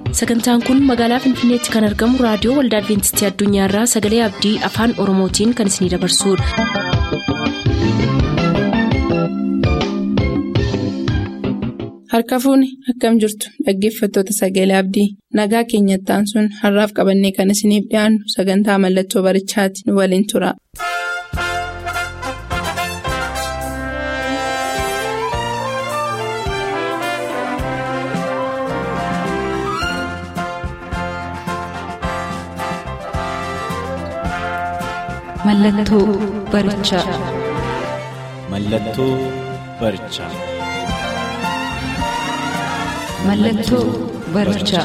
sagantaan kun magaalaa finfinneetti kan argamu raadiyoo waldaa adventistii addunyaarraa sagalee abdii afaan oromootiin kan isinidabarsudha. harka fuuni akkam jirtu dhaggeeffattoota sagalee abdii nagaa keenyattaan sun har'aaf qabannee kan isiniif dhiyaannu sagantaa mallattoo barichaati nu waliin tura. Mallattoo barichaa. Mallattoo barichaa. Mallattoo barichaa.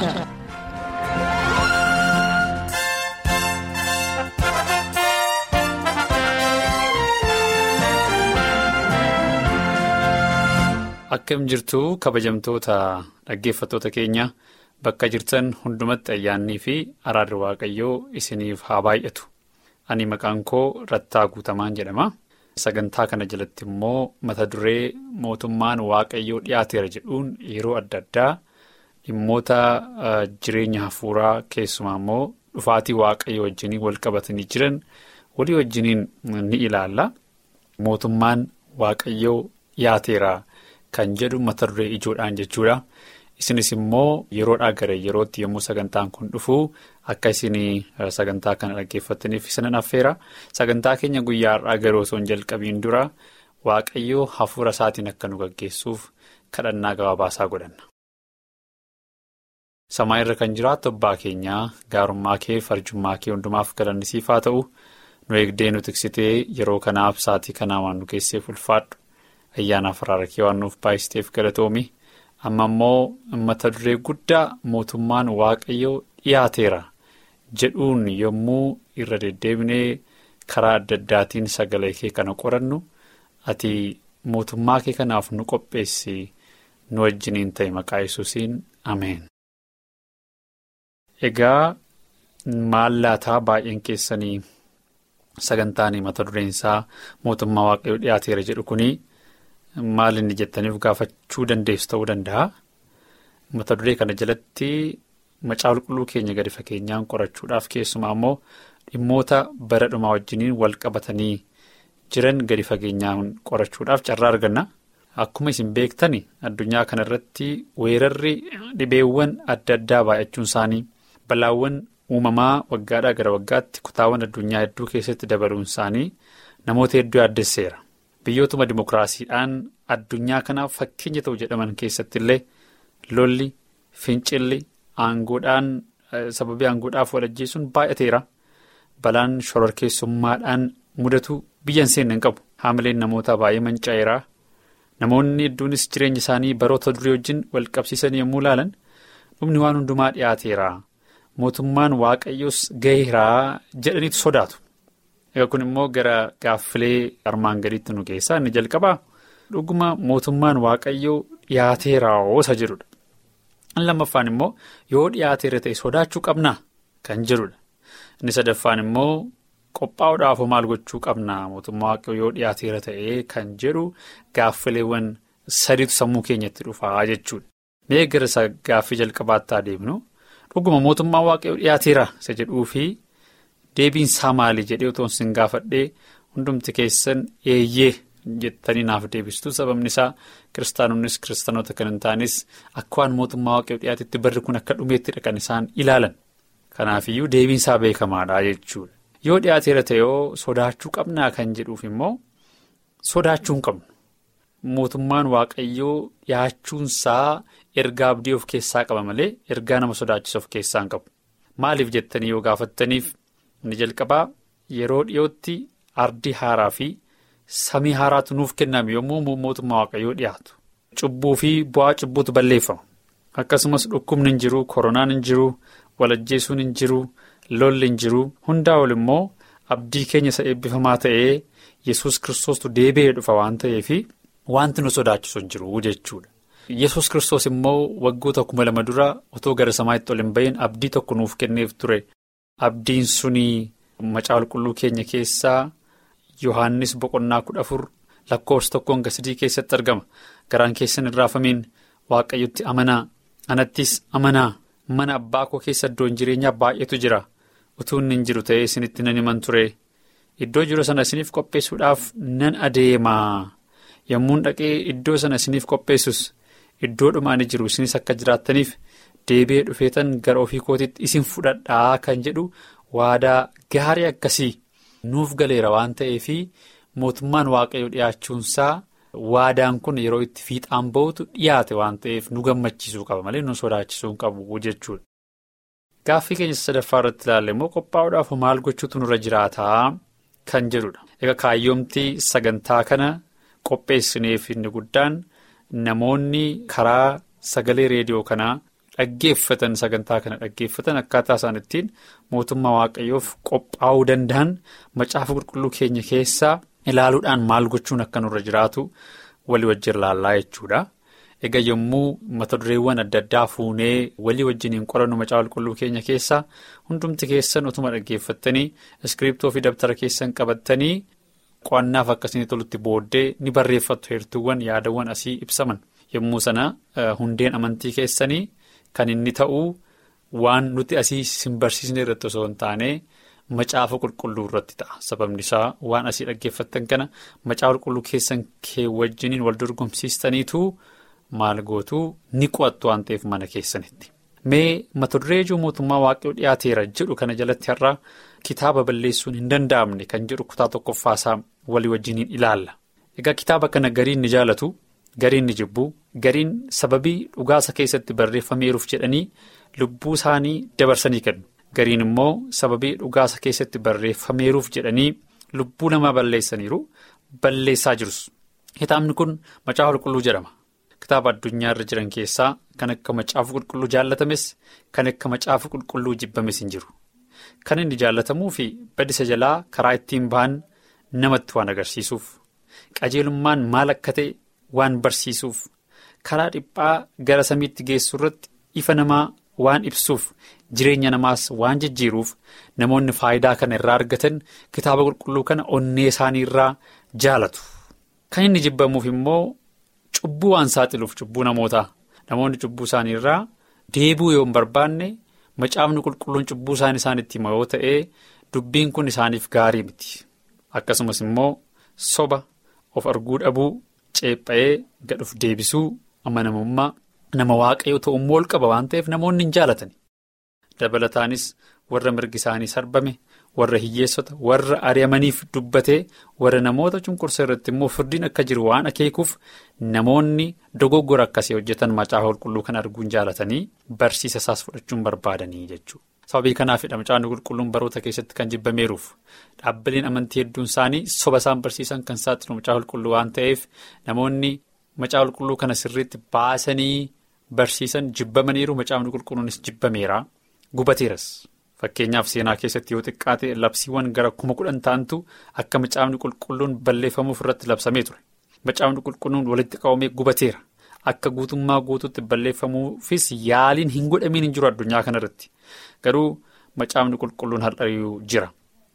Akkam jirtu kabajamtoota dhaggeeffattoota keenya bakka jirtan hundumatti ayyaannii fi araarri waaqayyoo isiniif haa baay'atu. Ani maqaan koo Rattaa Guutamaan jedhama. Sagantaa kana jalatti immoo mata duree mootummaan waaqayyoo dhiyaateera jedhuun yeroo adda addaa dhimmoota jireenya hafuuraa keessumaa immoo dhufaatii waaqayyoo wajjiniin wal qabatanii jiran walii wajjiniin ni ilaalla. Mootummaan waaqayyoo dhiyaateera kan jedhu mata duree ijoodhaan jechuudha. Isinis immoo yeroodhaa gara yerootti yommuu sagantaan kun dhufu akka isin sagantaa kana dhaggeeffataniif isinan affeera. Sagantaa keenya guyyaa har'aa garuu osoo hin jalqabiin dura waaqayyoo hafuura isaatiin akka nu gaggeessuuf kadhannaa gabaabaasaa godhanna. Samaa irra kan jiraattu abbaa keenyaa gaarummaa kee farjummaa kee hundumaaf galanni siif haa ta'u nu eegdee nu tiksitee yeroo kanaaf sa'aatii kanaa waan nu keesseef ulfaadhu ayyaanaaf araara kee waan nuuf baay'isteef galatoomi. amma immoo mata duree guddaa mootummaan waaqayyoo dhiyaateera jedhuun yommuu irra deddeebinee karaa adda addaatiin sagalee kee kana qorannu ati mootummaa kee kanaaf nu qopheessi nu wajjiniin ta'e maqaa yesuusiin ameen. Egaa maallaataa baay'een keessanii sagantaan mata dureensaa mootummaa waaqayyoo dhiyaateera jedhu kuni. Maal inni jettaniif gaafachuu dandeessu ta'uu danda'a. Mata duree kana jalatti macaa qulqulluu keenya gadi fageenyaan qorachuudhaaf keessumaa immoo dhimmoota bara dhumaa wajjiniin wal qabatanii jiran gadi fageenyaan qorachuudhaaf carraa arganna. Akkuma isin beektani addunyaa kana irratti weerarri dhibeewwan adda addaa baay'achuun isaanii balaawwan uumamaa waggaadhaa gara waggaatti kutaawwan addunyaa hedduu keessatti dabaluun isaanii namoota hedduu yaaddesseera. Biyyootuma dimokiraasiidhaan addunyaa kanaaf fakkeenya ta'u jedhaman keessatti illee lolli fincilli aangoodhaan sababii aangoodhaaf wal ajjeesuun baay'ateera. Balaan shororkeessummaadhaan mudatu biyya hin seenne hin qabu. Haamileen namoota baay'ee manca'eera. Namoonni hedduunis jireenya isaanii baroota durii wajjin wal qabsiisan yommuu ilaalan dhumni waan hundumaa dhiyaateera. Mootummaan waaqayyoos gaheeraa jedhaniitu sodaatu. Egaa kun immoo gara gaaffilee armaan gadiitti nu keessaa inni jalqabaa dhuguma mootummaan waaqayyoo dhiyaateeraa isa jedhudha. Inni lammaffaan immoo yoo dhiyaateera ta'e sodaachuu qabnaa kan jedhudha. Inni sadaffaan immoo qophaa'uudhaaf maal gochuu qabnaa mootummaa waaqayyoo yoo dhiyaateera ta'e kan jedhu gaaffileewwan sadiitu sammuu keenyatti dhufaa jechuudha. Mee gara gaaffii jalqabaatti adeemnu dhuguma mootummaan waaqayyoo dhiyaateera isa jedhuu fi. Deebiin isaa maali jedhee otoo isin gaafadhee hundumti keessan eeyyee jettanii naaf deebistu sababni isaa kiristaanonnis kiristaanota kan hin taanes akka waan mootummaa waaqayyoo dhiyaatetti barri kun akka dhumeettidha kan isaan ilaalan. Kanaafiyyuu deebiin isaa beekamaadha jechuudha. Yoo dhiyaateera ta'ee sodaachuu qabnaa kan jedhuuf immoo sodaachuu hin qabnu. Mootummaan waaqayyoo dhiyaachuunsaa ergaa abdii of keessaa qaba malee ergaa nama sodaachisa of keessaa hin qabu. Maaliif jettanii yoo gaafattaniif. Inni jalqabaa yeroo dhiyootti ardii haaraa fi samii haaraatu nuuf kenname yommuu mootummaa waaqayyoo dhiyaatu. Cubbuu fi bu'aa cubbuutu balleeffama. Akkasumas dhukkubni hin jiru, koronaan hin jiru, walajjeesuun hin jiru, lolli hin jiru. Hundaa ol immoo abdii keenya isa eebbifamaa ta'ee yesus kiristoostu deebi'ee dhufa waan ta'eef wanti nu sodaachisu hin jiru jechuudha. yesus kiristoos immoo waggoota kuma lama dura otoo gara samaatti ol hin bahin abdii tokko nuuf kenneef ture. Abdiin suni macaa qulqulluu keenya keessaa Yohaannis boqonnaa kudha afur lakkoofsa tokkoon gasidii keessatti argama. Garaan keessan hin raafamiin waaqayyotti amanaa anattis amanaa mana abbaa koo keessa iddoon jireenyaa baay'eetu jira utuu inni hin jiru ta'ee isinitti nan himan ture iddoo jiru sana isiniif qopheessuudhaaf nan adeemaa yommuun dhaqee iddoo sana isiniif qopheessus iddoo dhumaani jiru isinis akka jiraattaniif deebi'ee dhufeetan gara ofii kootiitti isin fudhadhaa kan jedhu waadaa gaarii akkasii nuuf galeera waan ta'eefi mootummaan waaqayyoo dhiyaachuunsaa. Waadaan kun yeroo itti fiixaan ba'utu dhiyaate waan ta'eef nu gammachiisuu qaba malee nu sodaachisuu hin qabu jechuudha. Gaaffii keenya sadaffaa irratti ilaalle immoo qophaa'uudhaaf maal gochuutu nurra jiraataa kan jedhudha. Egaa kaayyoomtii sagantaa kana qopheessineef inni guddaan namoonni karaa sagalee reediyoo kanaa dhaggeeffatan sagantaa kana dhaggeeffatan akkaataa isaan ittiin mootummaa waaqayyoof qophaa'uu danda'an macaafa qulqulluu keenya keessaa. ilaaluudhaan maal gochuun akka nurra jiraatu walii wajjin ilaallaa jechuudha. Egaa yommuu mata dureewwan adda addaa fuunee walii wajjiniin qorannu macaafa qulqulluu keenya keessaa hundumti keessan utuma dhaggeeffattanii iskiriptoo fi dabtara keessan qabattanii qo'annaaf akkasii tolutti booddee ni barreeffattu heertuuwwan yaadawwan asii ibsaman yommuu sana hundeen amantii keessanii kan inni ta'uu waan nuti asii sin barsiisne irratti osoo hin taane. Macaafa qulqulluu irratti ta'a sababni isaa waan asii dhaggeeffattan kana macaafa qulqulluu keessan kee wajjiniin wal dorgomsiistaniitu maal gootu ni qo'attu waan ta'eef mana keessanitti. Mee mata duree ijoo mootummaa waaqayyoo dhiyaateera jedhu kana jalatti har'a kitaaba balleessuun hin danda'amne kan jedhu kutaa tokkoffaasaa walii wajjiniin ilaalla. Egaa kitaaba kana gariin ni jaalatu gariin ni jibbu gariin sababii dhugaasa keessatti barreeffameeruuf jedhanii lubbuu isaanii dabarsanii kennu. Gariin immoo sababii dhugaasa keessatti barreeffameeruuf jedhanii lubbuu namaa balleessaniiru balleessaa jirus. Kitaabni kun macaafa qulqulluu jedhama. Kitaaba addunyaa irra jiran keessaa kan akka macaafa qulqulluu jaallatames kan akka macaafa qulqulluu jibbames hin jiru. Kan inni jaallatamuu fi badisa jalaa karaa ittiin ba'an namatti waan agarsiisuuf qajeelummaan maal akka ta'e waan barsiisuuf karaa dhiphaa gara samiitti geessu irratti ifa namaa. Waan ibsuuf jireenya namaas waan jijjiiruuf namoonni faayidaa kana irraa argatan kitaaba qulqulluu kana onnee isaanii irraa jaalatu. Kan inni jibbamuuf immoo cubbuu waan saaxiluuf cubbuu namootaa namoonni cubbuu isaanii irraa deebuu yoo hin barbaanne macaafni qulqulluun cubbuu isaan isaanitti hima yoo ta'e dubbiin kun isaaniif gaarii miti. Akkasumas immoo soba of arguu dhabuu ceepha'ee gadhuuf deebisuu amanamummaa. Nama waaqayyoo ta'ummoo ol qaba waan ta'eef namoonni hin jaalatani. Dabalataanis warra mirgi isaanii sarbame warra hiyyeessota warra ari'amaniif dubbatee warra namoota cunqursa irratti immoo firdiin akka jiru waan akeekuuf namoonni dogoggora akkasii hojjetan macaafa qulqulluu kan arguun jaalatanii barsiisa isaas fudhachuun barbaadanii jechuudha. Sababii kanaafidha macaafni qulqulluun baroota keessatti kan jibbameeruuf dhaabbileen amantii hedduun isaanii soba isaan barsiisan kan saaxilu macaafa qulqulluu waan ta'eef namoonni macaafa qulqulluu kana sirriitti baasanii. Barsiisan jibbamaniiru macaafni qulqulluunis jibbameera gubateeras fakkeenyaaf seenaa keessatti yoo xiqqaate labsiiwwan gara kuma kudhan ta'antu akka macaafni qulqulluun balleeffamuuf irratti labsamee ture macaafni qulqulluun walitti qabamee gubateera akka guutummaa guutuutti balleeffamuufis yaaliin hin godhamiin hin jiru addunyaa kanarratti garuu macaafni qulqulluun har'ayyuu jira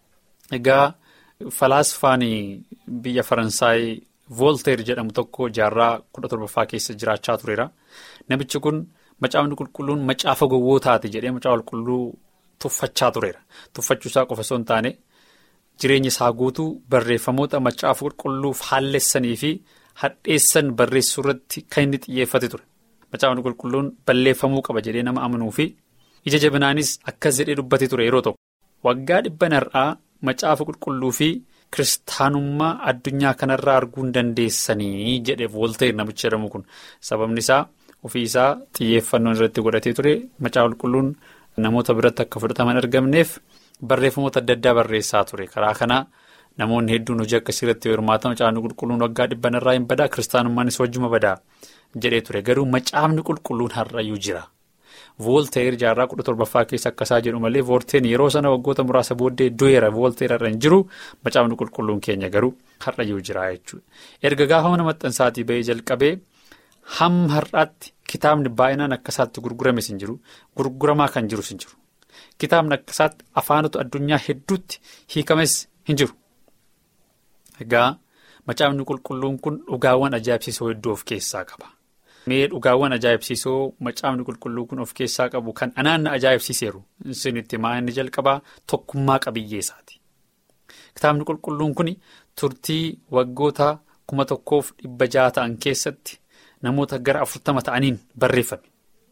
egaa falaasfaan biyya faransaay. Voolteer jedhamu tokko jaarraa kudha torbaffaa keessa jiraachaa tureera. Namichi kun macaafni qulqulluun macaafa gowwootaati jedhee macaafa qulqulluu tuffachaa tureera. Tuffachuusaa qofa osoo hin taane jireenya isaa guutuu barreeffamoota macaafa qulqulluu faallessanii fi hadheessan barreessuu irratti kan inni xiyyeeffate ture. Macaafni qulqulluun balleeffamuu qaba jedhee nama amanuu fi ija jabinaanis akkas jedhee dubbate ture yeroo tokko. Waggaa dhibban har'aa macaafa qulqulluu fi. Kiristaanummaa addunyaa kanarraa arguu hin dandeessanii jedhe voolteer namichi jedhamu kun sababni isaa ofii isaa xiyyeeffannoon irratti godhatee ture macaafa qulqulluun namoota biratti akka fudhataman argamneef barreeffamoota adda addaa barreessaa ture karaa kanaa namoonni hedduun hojii akkasii irratti hirmaata macaafni qulqulluun waggaa dhibbanarraa hin badaa kiristaanummaanis wajjuma badaa jedhee ture garuu macaafni qulqulluun har'ayyuu jira. Voolteer jaarraa kudha torbaffaa keessa akkasaa jedhu malee voolteen yeroo sana waggoota muraasa booddee du'eera voolteer irra hin jiru macaafni qulqulluun keenya garuu har'ayyuu jira jechuudha. Erga gaafa mana maxxansaatii bahee jalqabee hamma har'aatti kitaabni baay'inaan akkasaatti gurgurames hin jiru gurguramaa kan jirus hin jiru. Kitaabni akkasaatti afaanota addunyaa hedduutti hiikames hin jiru. Egaa macaafni qulqulluun kun dhugaawwan ajaa'ibsiisoo hedduu of keessaa qaba. Mee dhugaawwan ajaa'ibsiisoo macaafni qulqulluu kun of keessaa qabu kan anaanna ajaa'ibsiiseeru isinitti maa inni jalqabaa tokkummaa qabiyyeessaati. Kitaabni qulqulluun kun turtii waggoota kuma tokkoof dhibba jaha ta'an keessatti namoota gara afurtama ta'aniin barreeffame.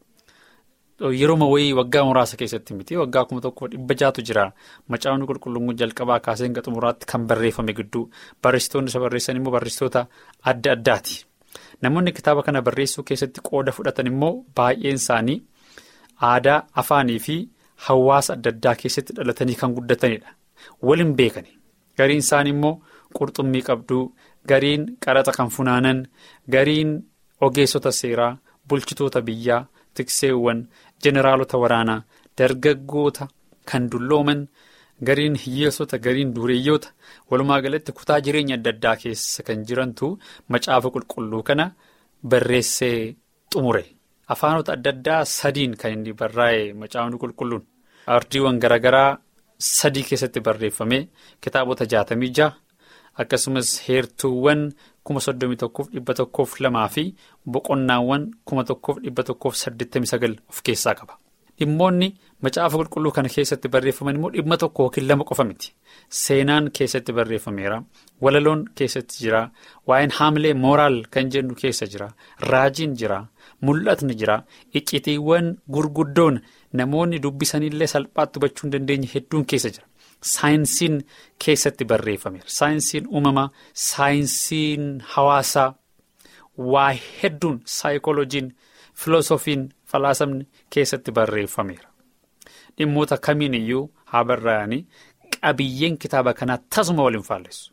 Yeroo wayii waggaa muraasa keessatti miti waggaa kuma tokkoof dhibba jahatu jira macaafni qulqulluun jalqabaa kaasee hanga xumuraatti kan barreeffame gidduu barreessitoonni isa barreessan immoo barreessitoota adda addaati. Namoonni kitaaba kana barreessuu keessatti qooda fudhatan immoo baay'een isaanii aadaa afaanii fi hawaasa adda addaa keessatti dhalatanii kan guddatanidha. Waliin beekani. Gariin isaanii immoo qurxummii qabduu, gariin qaraxa kan funaanan, gariin ogeessota seeraa, bulchitoota biyyaa, tikseewwan, jeneraalota waraanaa, dargaggoota kan dullooman, gariin hiyyeessota, gariin dureeyyoota, walumaa galatti kutaa jireenya adda addaa keessa kan jirantu macaafa qulqulluu kana barreessee xumure. Afaanota adda addaa sadiin kan inni barraa'e macaafni qulqulluun. Ardiiwwan garaagaraa sadii keessatti barreeffame kitaabota jaatamii jaha akkasumas heertuuwwan kuma soddomii tokkoof dhibba tokkoof lamaa fi boqonnaawwan kuma tokkoof dhibba tokkoof saddeettamii sagal of keessaa qaba. Dhimmoonni macaafa qulqulluu kana keessatti barreeffaman immoo dhimma tokko yookiin lama qofa miti. Seenaan keessatti barreeffameera. Walaloon keessatti jira. Waa'een haamilee mooraal kan jennu keessa jira. Raajiin jira. Mul'atni jira. Iccitiiwwan gurguddoon namoonni dubbisanillee salphaatti hubachuu hin dandeenye hedduun keessa jira. Saayinsiin keessatti barreeffameera. Saayinsiin uumamaa, saayinsiin hawaasaa, waa hedduun saayikolojiin, filoosofiin, falaasamni keessatti barreeffameera. Dhimmoota kamiin iyyuu haa barraa'anii qabiyyeen kitaaba kanaa tasuma waliin faalleessu.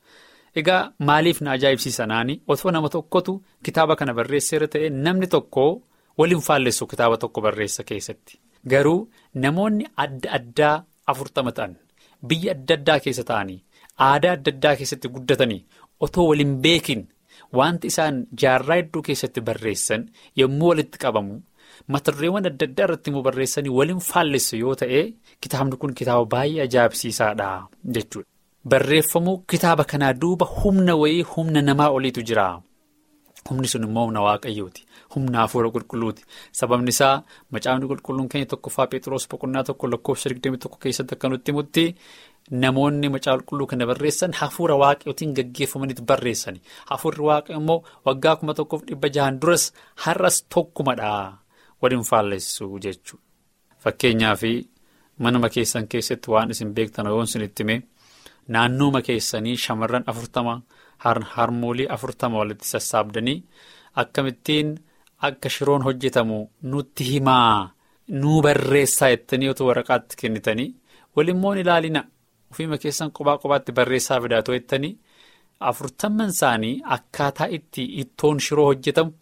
Egaa maaliif na ajaa'ibsiisanaani otoo nama tokkotu kitaaba kana barreesseera ta'e namni tokko waliin faalleessu kitaaba tokko barreessa keessatti. Garuu namoonni adda addaa afurtama ta'an biyya adda addaa keessa ta'anii aadaa adda addaa keessatti guddatanii otoo waliin beekin wanti isaan jaarraa hedduu keessatti barreessan yommuu walitti qabamu mata-dureewwan adda addaa irratti immoo barreessanii waliin faalleessu yoo ta'e kitaabni kun kitaaba baay'ee ajaa'ibsiisaadha jechuudha. Barreeffamuu kitaaba kanaa duuba humna wayii humna namaa oliitu jira. Humni sun immoo humna waaqayyooti. Humna hafuura qulqulluuti. Sababni isaa macaafni qulqulluun keenya tokkoffaa Pheexroos boqonnaa tokko lakkoofsa 21 keessatti akka nutti himutti namoonni macaafa qulqulluu kana barreessan hafuura waaqayyootiin gaggeeffamaniitu barreessani. Hafuurri waaqayyo immoo waggaa kuma tokkoof dhibba jahan duras har'as tokkumadha. Waliin faalleessu jechuudha. Fakkeenyaaf manuma keessan keessatti waan isin beektan yoo isin itti hime naannooma keessanii shamarran afurtama harmoolii afurtama walitti sassaabdanii akkamittiin akka shiroon hojjetamu nutti himaa nuu barreessaa jettanii otoo waraqaatti kennitanii walimmoo ilaalina ofiima keessan qophaa qophaatti barreessaa fidaatoo jettanii afurtamman isaanii akkaataa itti ittoon shiroo hojjetamu.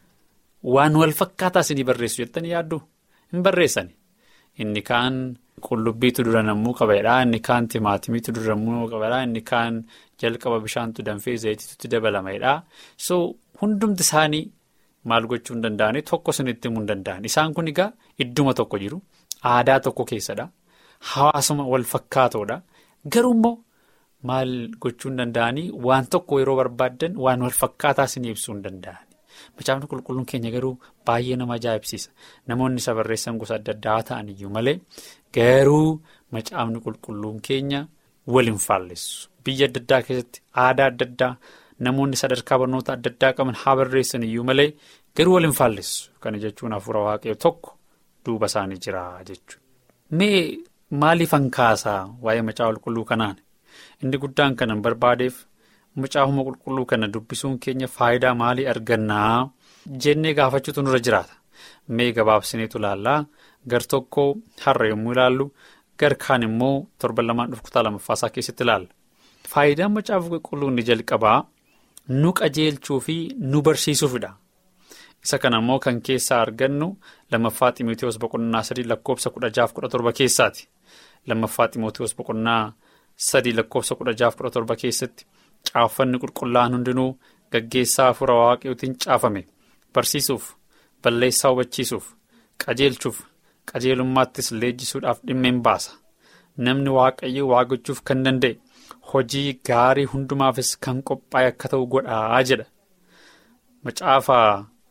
Waan wal fakkaataa isinii barreessu jettanii yaaddu hin barreessani. Inni kaan qullubbiitu dura nammuu qabeedha. Inni kaan timaatimiitu dura nammuu qabeedha. Inni kaan jalqaba bishaantu danfee zayitiitu dabalameedha. So hundumti isaanii maal gochuu hin danda'ani tokko isinitti himuu hin danda'an. Isaan kun egaa idduma tokko jiru. Aadaa tokko keessadha. Hawaasuma wal fakkaatoodha. Garuu immoo maal gochuu hin danda'anii waan tokko yeroo barbaaddan waan wal fakkaataa isinii ibsuu hin danda'ani. Macaafni qulqulluun keenya garuu baay'ee nama ajaa'ibsiisa. Namoonni isa barreessan gosa adda addaa ta'an iyyuu malee garuu macaafni qulqulluun keenya waliin faalleessu. Biyya adda addaa keessatti aadaa adda addaa namoonni sadarkaa barnoota adda addaa qaban haa barreessan iyyuu malee garuu waliin faalleessu. Kana jechuun hafuura waaqayyoo tokko duuba isaanii jira jechuudha. Mee maaliif hankaasaa waa'ee macaafa qulqulluu kanaan? Inni guddaan kanan barbaadeef. Macaafuma qulqulluu kana dubbisuun keenya faayidaa maalii argannaa jennee gaafachuutu nurra jiraata. Mee gabaabsineetu ilaallaa gar tokko har'a yommuu ilaallu gar kaan immoo torban lamaan dhufu kutaa lamaffaasaa keessatti ilaalla. Faayidaan macaafa qulqulluu inni jalqabaa nu qajeelchuu fi nu barsiisuufidha. Isa kana immoo kan keessaa argannu lammaffaa Ximootiyoos boqonnaa sadii lakkoofsa kudha jaaf kudha torba keessaati. Lammaffaa Ximootiyoos boqonnaa sadii lakkoofsa kudha jaaf kudha torba keessatti. Caaffanni qulqullaa'an hundinuu gaggeessaa hafuura waaqayyootiin caafame barsiisuuf balleessaa hubachiisuuf qajeelchuuf qajeelummaattis leenjisuudhaaf dhimma hin baasa namni waaqayyoo waa gochuuf kan danda'e hojii gaarii hundumaafis kan qophaa'e akka ta'u godhaa jedha macaafa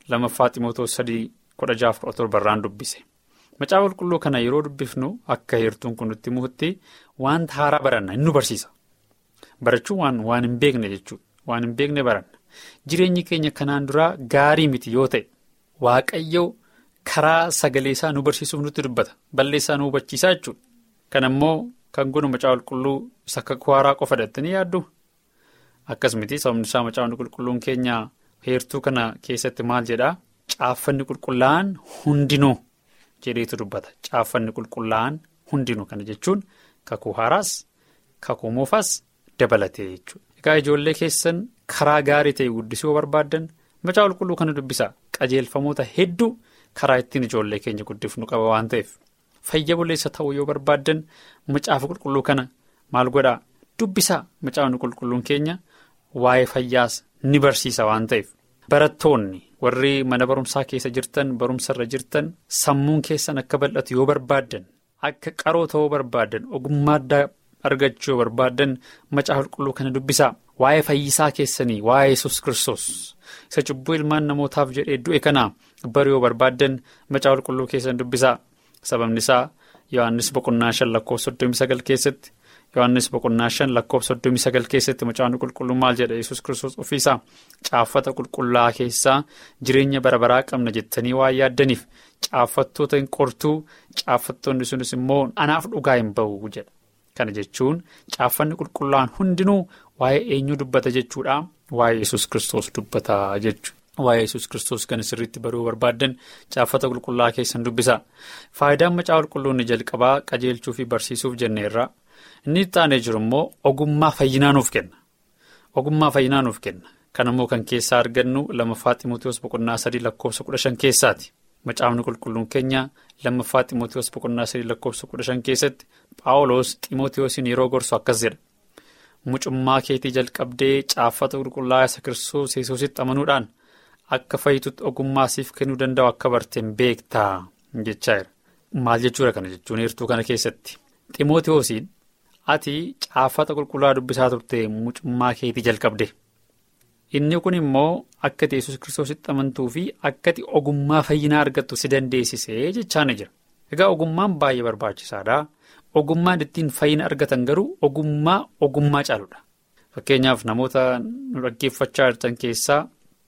Lammaffaa Ximootoos sadii kudha jaaf kudha torbarraan dubbise. Macaafa qulqulluu kana yeroo dubbifnu akka heertuun kun nutti muhutti wanta haaraa baranna inni nu barsiisa. Barachuun waan waan hin beekne jechuudha. Waan hin beekne baranna. Jireenyi keenya kanaan duraa gaarii miti yoo ta'e waaqayyo karaa sagalee isaa nu barsiisuuf nutti dubbata. Balleessaa nu hubachiisaa jechuudha. Kan ammoo kan gunu macaafa qulqulluu isa akka haaraa qofa dhattanii yaaddu. Akkas miti sababni isaa macaafni qulqulluun keenya heertuu kana keessatti maal jedhaa? Caaffanni qulqullaa'an hundinuu jedheetu dubbata. Caaffanni qulqullaa'an hundinuu kana jechuun kakuu haaraas kakuu moofaas dabalatee jechuudha. Egaa ijoollee keessan karaa gaarii ta'e guddisuu barbaaddan macaafa qulqulluu kana dubbisaa qajeelfamoota hedduu karaa ittiin ijoollee keenya guddifnu qaba waan ta'eef fayya buleessa ta'uu yoo barbaaddan macaafa qulqulluu kana maal godhaa dubbisaa macaafni qulqulluun keenya waa'ee fayyaas ni barsiisa waan ta'eef. Barattoonni warri mana barumsaa keessa jirtan barumsarra jirtan sammuun keessan akka bal'atu yoo barbaaddan akka qaroo ta'uu barbaaddan ogummaa addaa argachuu yoo barbaaddan macaafa qulqulluu kana dubbisaa waa'ee fayyisaa keessanii waa'ee yesus kiristoos isa cubbuu ilmaan namootaaf jedhee du'e kanaa bari yoo barbaaddan macaafa qulqulluu keessan dubbisaa sababni isaa yohannis boqonnaa shan lakkoofsa soddomii sagal keessatti. Yohaannis boqonnaa shan lakkoofsa soddomii sagal keessatti macaafni qulqulluu maal jedha yesus kiristoos ofiisaa caaffata qulqullaa keessaa jireenya bara baraa qabna jettanii waan yaaddaniif caaffattoota hin qortuu caaffattoonni sunis immoo anaaf dhugaa hin ba'u jedha. Kana jechuun caaffanni qulqullaa'an hundinuu waa'ee eenyuu dubbata jechuudha waa'ee yesus kiristoos dubbata jechuudha. Waa'ee yesus kiristoos kan sirriitti baruu barbaaddan caaffata qulqullaa keessan dubbisaa. Faayidaan macaafa qulqulluu inni jalqabaa qajeelchuu fi barsiisuuf jenneerra. Inni itti aanee jiru immoo ogummaa fayyinaa nuuf kenna. Ogummaa fayyinaa nuuf kenna. Kan immoo kan keessaa argannu lammaffaa Ximootiyoos boqonnaa sadii lakkoofsa kudha shan keessaati. Macaafni qulqulluun keenya lammaffaa Ximootiyoos boqonnaa sadii lakkoofsa kudha shan keessatti Paawuloos Ximootiyoosiin yeroo gorsu akkas jedha. Mucummaa keetii jalqabdee caaffata qulqullaa isa kiristoos yesuusitti amanuudhaan akka fayyitutti ogummaa siif kennuu danda'u akka barteen beektaa jechaa jira. Maal jechuudha kana jechuun heertuu kana keessatti. Ximootiyoosiin. ati caaffata qulqullaa dubbisaa turte mucummaa keetii jalqabde inni kun immoo akka ati yesus kiristoositti amantuu fi akka ati ogummaa fayyinaa argattu si dandeessisee jechaan jira egaa ogummaan baay'ee barbaachisaadha ogummaan ittiin fayyina argatan garuu ogummaa ogummaa caaludha fakkeenyaaf namoota nu dhaggeeffachaa jirtan keessaa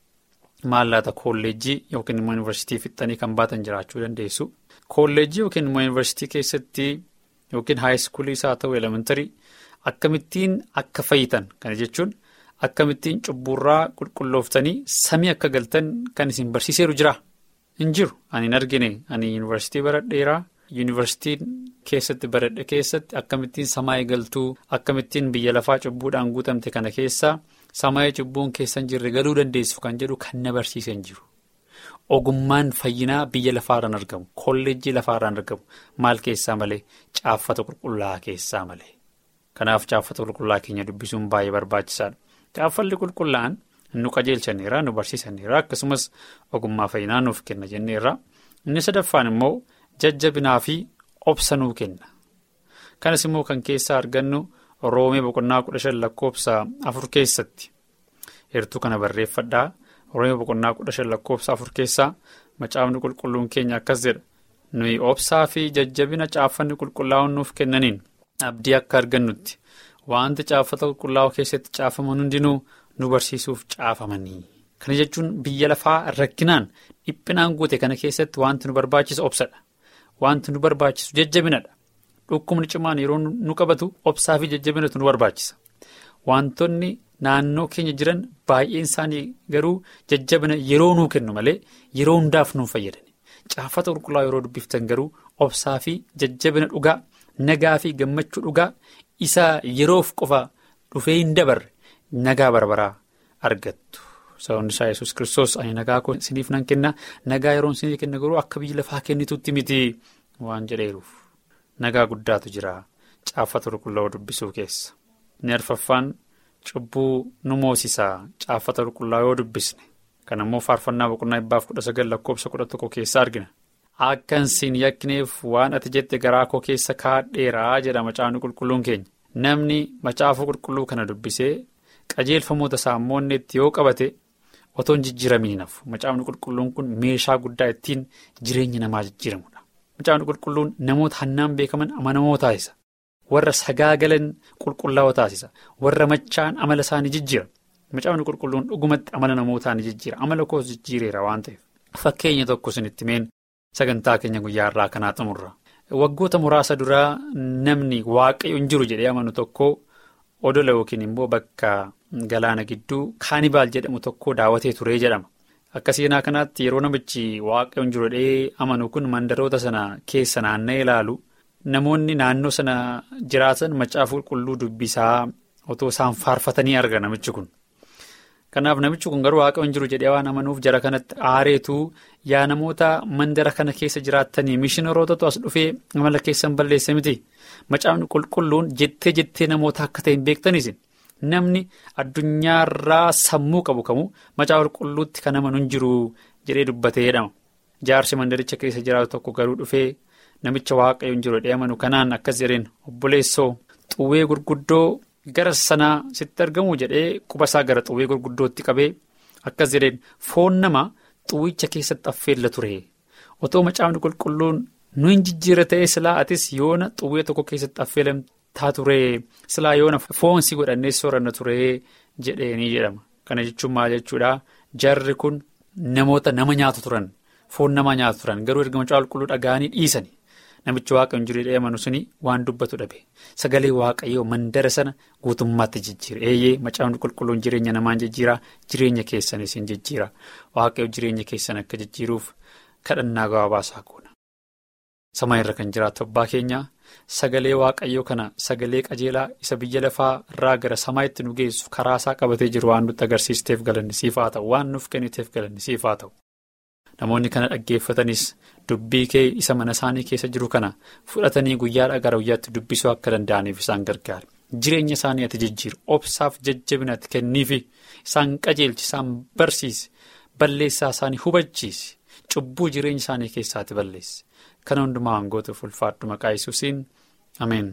maallaqa kolleejjii yookiin immoo yuunivarsiitii fixxanii kan baatan jiraachuu dandeessu kolleejjii yookiin immoo yuunivarsiitii keessatti. Yookiin haayiskuuliis haa ta'u elementarii akkamittiin akka fayyitan kana jechuun akkamittiin cubburraa qulqullooftanii samii akka galtan kan isin barsiiseeru jira hin jiru ani hin argine ani yuunivarsiitii baradheeraa yuunivarsiitiin keessatti baradhe keessatti akkamittiin samaayii galtuu akkamittiin biyya lafaa cubbuudhaan guutamte kana keessaa samaayii cubbuun keessan jirre galuu dandeessu kan jedhu kan na barsiise hin jiru. Ogummaan fayyinaa biyya lafaarraan argamu kolleejjii lafaarraan argamu maal keessaa malee caaffata qulqullaa keessaa malee kanaaf caaffata qulqullaa keenya dubbisuun baay'ee barbaachisaadha. Caaffalli qulqullaa'an nu qajeelchaneera nu barsiisaneera akkasumas ogummaa fayyinaa nuuf kenna jenneerra inni sadaffaan immoo jajjabinaa fi obsa nuu kenna kanas immoo kan keessaa argannu roomee boqonnaa kudha shan lakkoofsa afur keessatti heertuu kana barreeffadhaa. Roomee boqonnaa kudha shan lakkoofsa afur keessaa macaafni qulqulluun keenya akkas jedha nuyi obsaa fi jajjabina caaffanni qulqullaa'uun nuuf kennaniin abdii akka argannutti wanti caaffata qulqullaa'uu keessatti caafaman hundinuu nu barsiisuuf caafamanii. Kana jechuun biyya lafaa rakkinaan dhiphinaan guute kana keessatti wanti nu barbaachisu obsadha. Wanti nu barbaachisu jajjabinadha. Dhukkubni cimaan yeroo nu qabatu obsaa fi jajjabinatu nu barbaachisa. Wantoonni. Naannoo keenya jiran baay'een isaanii garuu jajjabina yeroo nuu kennu malee yeroo hundaaf nuun fayyadani. Caaffata qulqullaa yeroo dubbiftan garuu obsaa fi jajjabina dhugaa nagaa fi gammachuu dhugaa isa yeroof qofa dhufee hin dabarre nagaa barbaraa argattu. Sababni isaa yesus kiristoos ani nagaa koo isiniif nan kenna nagaa yeroo isinii kenna garuu akka biyya lafaa kennitutti miti waan jedheeruuf nagaa guddaatu jira caaffata qulqullaa'uu dubbisuu keessa. Inni arfaffaan. Cubbuu nu moosisaa caaffata qulqullaa yoo dubbisne kan ammoo faarfannaa boqonnaa dhibbaaf kudha sagal lakkoofsa kudha tokko keessa argina. Akka hin yakkineef waan ati jette garaa koo keessa kaadheeraa jedha macaafni qulqulluun keenya. Namni macaafa qulqulluu kana dubbisee qajeelfamoota saammoonni itti yoo qabate otoo hin jijjiiramiin nafu macaafni qulqulluun kun meeshaa guddaa ittiin jireenya namaa jijjiiramudha. Macaafni qulqulluun namoota hannaan beekaman amanamoo taasisa. Warra sagaagalan qulqullaa'oo taasisa. Warra machaan amala isaanii jijjiira. Macaafni qulqulluun dhugumatti amala namootaa ni jijjiira. Amala koos jijjiireera waan ta'eef. Fakkeenya tokko isinitti meen sagantaa keenya guyyaa irraa kanaa xumurra. Waggoota muraasa duraa namni waaqayyo hin jiru jedhee amanu tokko odola yookiin immoo bakka galaana gidduu kaanibaal jedhamu tokko daawwatee turee jedhama. Akka seenaa kanaatti yeroo namichi waaqayyo hin jiru jedhee amanu kun mandaroota sana keessa naanna'ee ilaalu namoonni naannoo sana jiraatan macaafa qulqulluu dubbisaa otoo isaan faarfatanii arga namichi kun. Kanaaf namichi kun garuu waaqayyo hin jiru jedhee waan amanuuf jara kanatti aareetu yaa namoota mandara kana keessa jiraattanii mishinorootatu as dhufee amala keessan balleesse miti. Macaafni qulqulluun jettee jettee namoota akka ta'e hin beektanis namni addunyaarraa sammuu qabu kamuu macaafa qulqulluutti kan amanu hin jiru jedhee dubbatee jedhama. Jaarsi mandaricha keessa jiraatu tokko garuu dhufee namicha waaqayyo hin jiru jedhee amanu kanaan akkas jedheen obboleessoo xuwwee gurguddoo. Gara sanaa sitti argamu jedhee quba isaa gara xuwwee gurguddootti qabee akkas jedheen foon nama xuwwicha keessatti affeella ture otoo macaafni qulqulluun nu hin jijjiirra ta'ee silaa atis yoona xuwwee tokko keessatti affeelamtaa ture silaa yoona foon si godhannee sooranna ture jedheenii jedhama kana jechuun maal jechuudha jarri kun namoota nama nyaatu turan foon nama nyaatu turan garuu erga macaafa qulqulluu dhaga'anii dhiisani. Namichi waaqayyoon jiru jedhee amanu suni waan dubbatu dhabe sagalee waaqayyoo mandara sana guutummaatti jijjiira eeyyee macaafni qulqulluun jireenya namaan jijjiira jireenya keessanis hin jijjiira waaqayyo jireenya keessan akka jijjiiruuf kadhannaa gabaabaasaa goona. Sama irra kan jiraatu abbaa keenya sagalee waaqayyoo kana sagalee qajeelaa isa biyya lafaa irraa gara samaa'itti nu geessu karaa isaa qabatee jiru waan nutti agarsiisteef galannisiif haa ta'u waan nuuf kenniteef galannisiif haa ta'u. Namoonni kana dhaggeeffatanis dubbii kee isa mana isaanii keessa jiru kana fudhatanii guyyaadhaa gara guyyaatti dubbisuu akka danda'aniif isaan gargaara. Jireenya isaanii ati jijjiiru obsaaf jajjabina ati kenniifi isaan qajeelchi isaan barsiisi balleessaa isaanii hubachiisi cubbuu jireenya isaanii keessaati balleessi. Kana hundumaa hangootuuf ulfaadhu maqaa Yesuusiin ameen.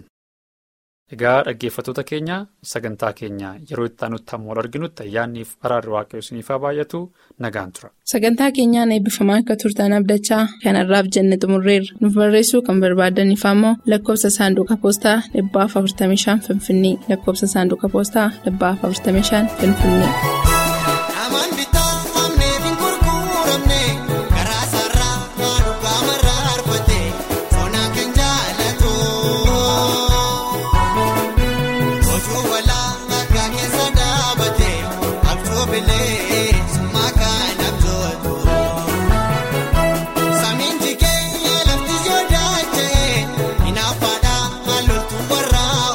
Egaa dhaggeeffattoota keenya sagantaa keenya yeroo itti aanutti hamma wal arginutti ayyaanniif araarri waaqayyoo isiniif haa baay'atu nagaan tura. Sagantaa keenyaan eebbifamaa akka turtan abdachaa kanarraaf jenne xumurreerra. Nuuf barreessuu kan barbaadaniif ammoo lakkoofsa saanduqa poostaa dhibbaaf 45 Finfinnee lakkoofsa saanduqa poostaa dhibbaaf 45 Finfinnee.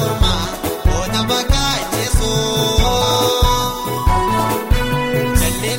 Jalli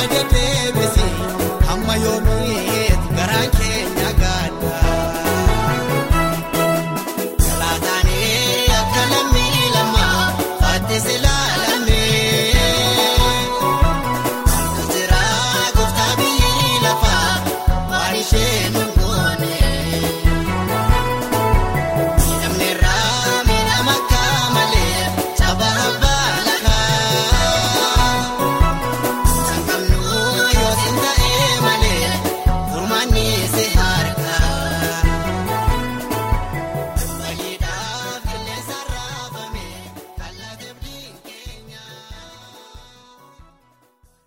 deddeebisi hamma yoomiiti garaan keenya